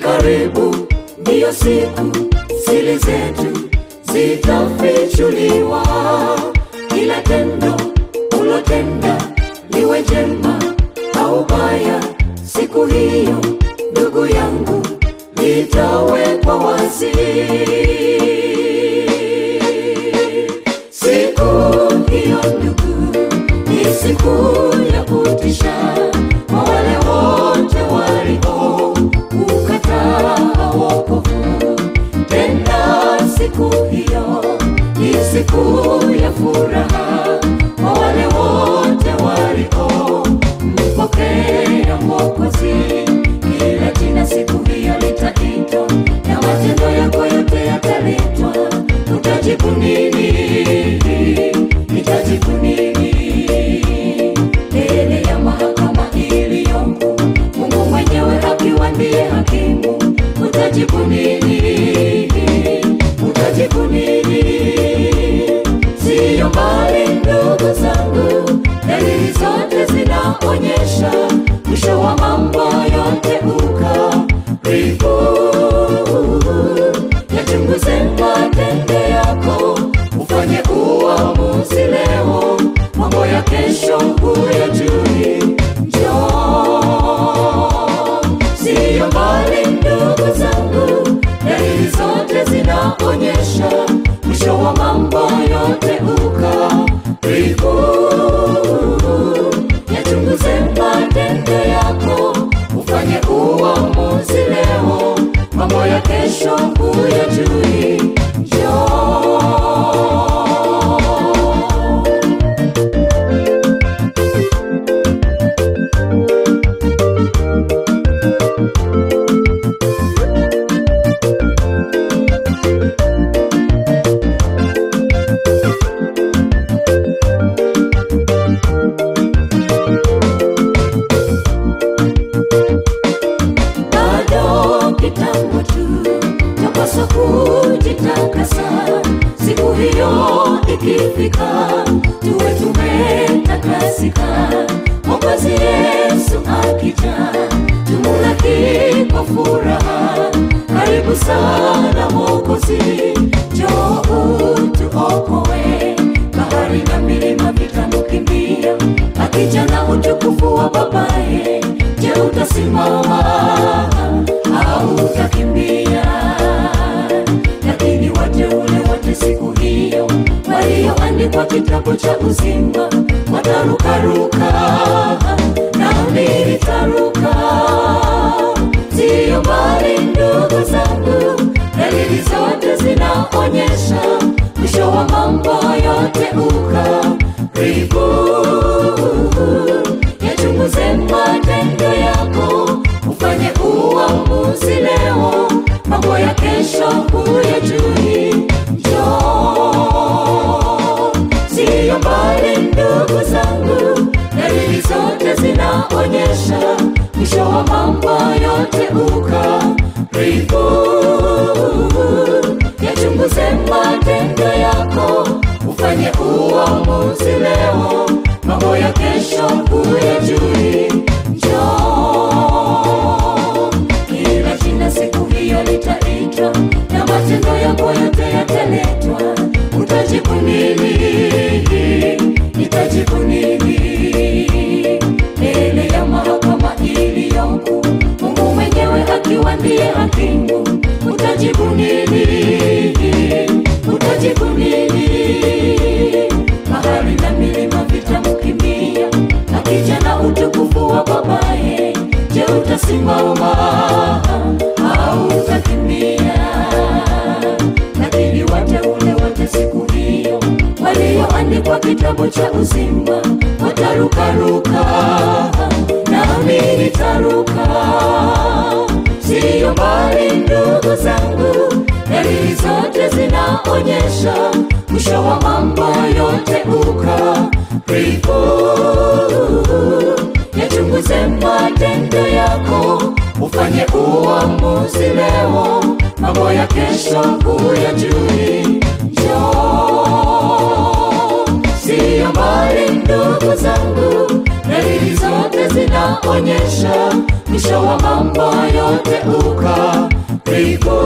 karibu, ndiyo siku siri zetu zitafichuliwa. Kila tendo ulotenda liwe jema au baya, siku hiyo ndugu yangu litawekwa wazi. Siku hiyo ndugu, ni siku ya kutisha kwa wale wote walio ukataa wokovu. Tena siku hiyo ni siku ya furaha kwa wale wote walio mpokea Mwokozi. Kila jina siku hiyo litaitwa na matendo yako yote yataletwa. Utajibu nini? Nitajibu nini? mbele ya mahakama iliyoko, Mungu mwenyewe akiwa ndiye hakimu. Utajibu nini? Utajibu nini? Siyo mbali ndugu zangu, dalili zote zinaonyesha mwisho wa mambo yote ukaribu. Yachunguze matendo yako, ufanye uamuzi leo, mambo ya kesho huyajui. Njoo, siyo mbali ndugu zangu, dalili zote zinaonyesha mwisho wa mambo yote ukaribu. Yachunguze matendo yako, ufanye uamuzi leo, mambo ya kesho huyajui. Njoo. bado kitambo tu, tapaswa kujitakasa. Siku hiyo ikifika, tuwe tumetakasika. Mwokozi Yesu akija, tumulaki kwa furaha. Karibu sana Mwokozi, njoo utuokoe. Bahari na milima vitamukimbia, akija na utukufu wa babaye. Je, utasimama au utakimbia? Lakini wateule wote siku hiyo walioandikwa kitabu cha uzima watarukaruka, nami nitaruka. Siyo mbali ndugu zangu, dalili zote zinaonyesha mwisho wa mambo yote ukaribu. Yachunguze matendo yako, ufanye uamuzi leo, mambo ya kesho huyajui. Njoo, siyo mbali ndugu zangu, dalili zote zinaonyesha mwisho wa mambo yote ukaribu. Yachunguze matendo yako, ufanye uamuzi leo, mambo ya kesho huyajui. Njoo, kila jina siku hiyo litaitwa na matendo yako yote yataletwa. Utajibu nini? Nitajibu nini? mbele ya mahakama iliyoko, Mungu mwenyewe akiwa ndiye hakimu. Utajibu nini? Utajibu nini? Bahari na milima vitamkimbia, akija na utukufu wa babaye. Je, utasimama au utakimbia? Lakini wateule wote siku hiyo walioandikwa kitabu cha uzima watarukaruka, nami nitaruka. Siyo mbali ndugu zangu, dalili zote zinaonyesha mwisho wa mambo yote ukaribu. Yachunguze matendo yako, ufanye uamuzi leo, mambo ya kesho huyajui. Njoo, siyo mbali ndugu zangu, dalili zote zinaonyesha mwisho wa mambo yote ukaribu.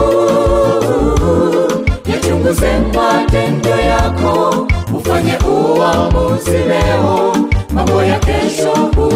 Yachunguze matendo yako, ufanye uamuzi leo, mambo ya kesho